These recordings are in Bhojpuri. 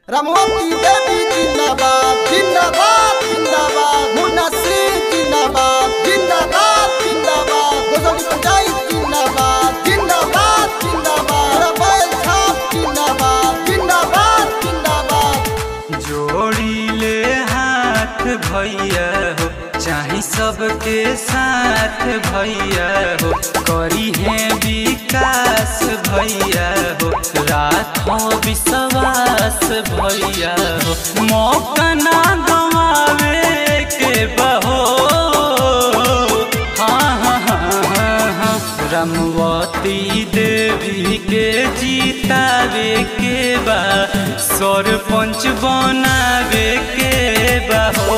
रमवती देवी जिंदाबाद जिंदाबाद जिंदाबाद मुन्ना सिंह जिंदाबाद जिंदाबाद जिंदाबाद गोसौली पंचायत जिंदाबाद जिंदाबाद जिंदाबाद रबैल छाप जिंदाबाद जिंदाबाद जिंदाबाद जोड़ी ले हाथ भैया हो चाहे सबके साथ भैया हो करी है विकास भैया हो राखो विश्वास भैया हो मौका ना गवावे के बहो हाँ हाँ हाँ हाँ हाँ रमवती देवी के जीतावे के बा सरपंच बनावे के बा हो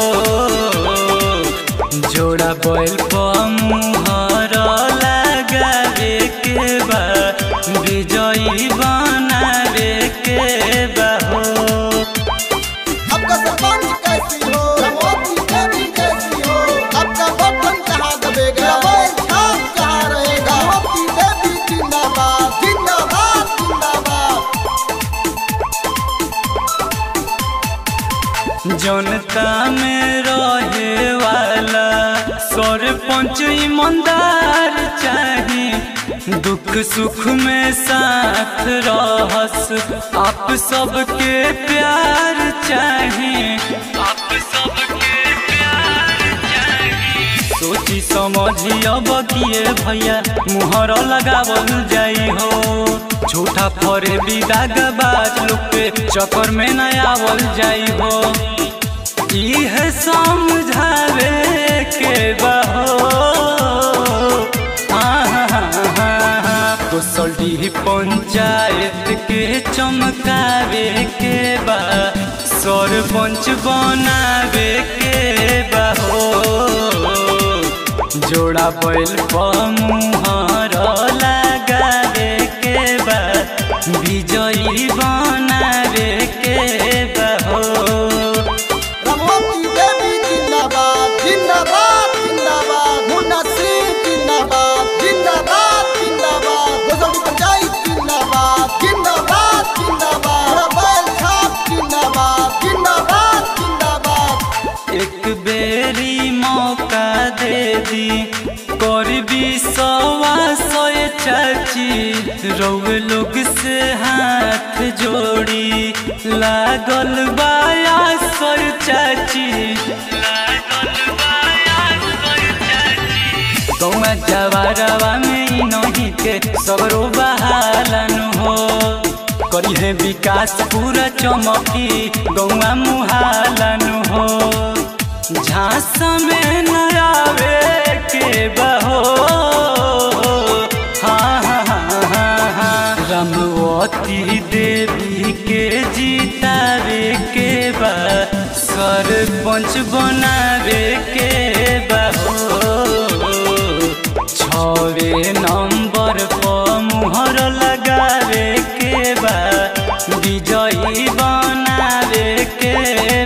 जोड़ा बैल पर मुहर लगावे के बा विजयी बनावे के बा हो आपका सरपंच कैसी हो रमवती देवी कैसी हो आपका बटन कहाँ दबेगा रबैल छाप कहाँ रहेगा रमवती देवी जिंदाबाद जिंदाबाद जिंदाबाद जनता में रहे वाला सरपंच ईमानदार चाही दुख सुख में साथ रहस आप सबके प्यार चाही आप सबके प्यार चाही सोची समझी अब किए भैया मुहर लगावल जाई हो झूठा फरे विदाग बाज लोग पे चक्कर में न आवल जाई हो इह समझावे के बहो कुशली पंचायत के चमकावे के बा सरपंच बनावे के बा हो जोड़ा बैल पर मुहर लगावे के बा विजयी बनावे के बा हो रमवती देवी जिंदाबाद जिंदाबाद जिंदाबाद मुन्ना सिंह जिंदाबाद जिंदाबाद जिंदाबाद गोसौली पंचायत जिंदाबाद जिंदाबाद जिंदाबाद रबैल छाप जिंदाबाद जिंदाबाद जिंदाबाद एक बेरी मौका दे दी करबी सवा सोए चाची रउए लोग से हाथ जोड़ी लागल बाया सर चाची लागल बाया सर चाची गौवा जवारवा में ही नहीं के सबरो बहालन हो करी है विकास पूरा चमकी गौवा मुहालन हो झांस में न आवे के बहो हाँ हाँ हाँ हाँ हाँ रमवती देवी के जीतावे के बा सरपंच बनावे के बा हो छवे नंबर पर मुहर लगावे के बा विजयी बनावे के